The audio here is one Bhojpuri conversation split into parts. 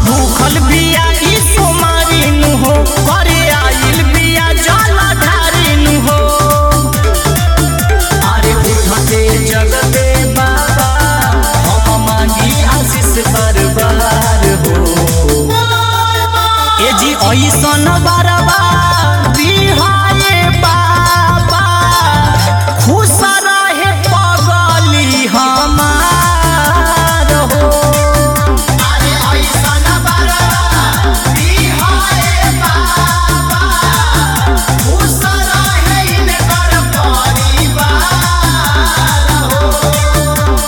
भूखल बिया ई सोमारी नु हो करे आइल बिया जल ढारी नु हो अरे उठते जगते बाबा हम मांगी आशीष बरबार हो ए जी ऐसन बरबा बिहाए बाबा खुश रहे पगली हमार हो अरे ऐसन बरबा बिहाए बाबा खुश रहे इनकर परिवार हो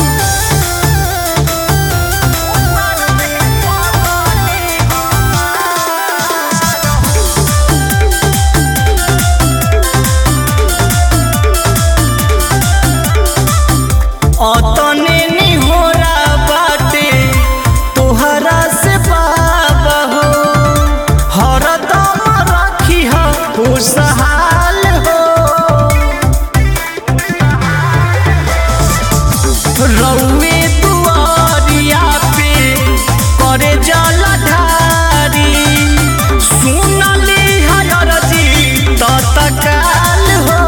अतने निहोरा बाटे तोहरा से बाबा हो हरदम रखी हो खुशहाल हो रउए दुआरिया पे करे जल ढारी सुनली हर जी तत्काल हो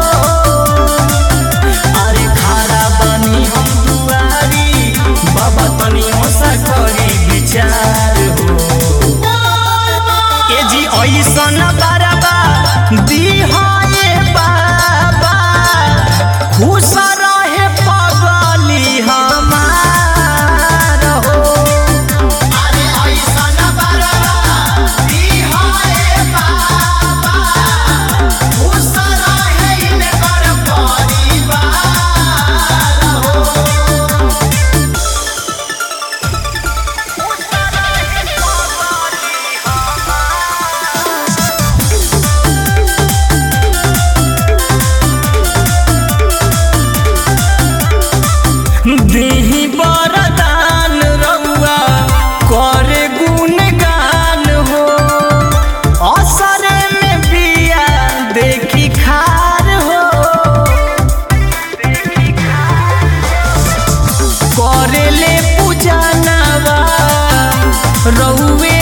अरे खारा बनी हम दुआरी बाबा तनी ओसा करी विचार हो ए जी ऐसन बरबा दिहाए बाबा खुश रहे पगली हमार हो अरे ऐसन बरबा बिहाए बाबा खुश रहे इनकर परिवार हो देही बरदान रउआ करे गुणगान हो असरे में बिया देखी खार हो करेले पूजनवा रउए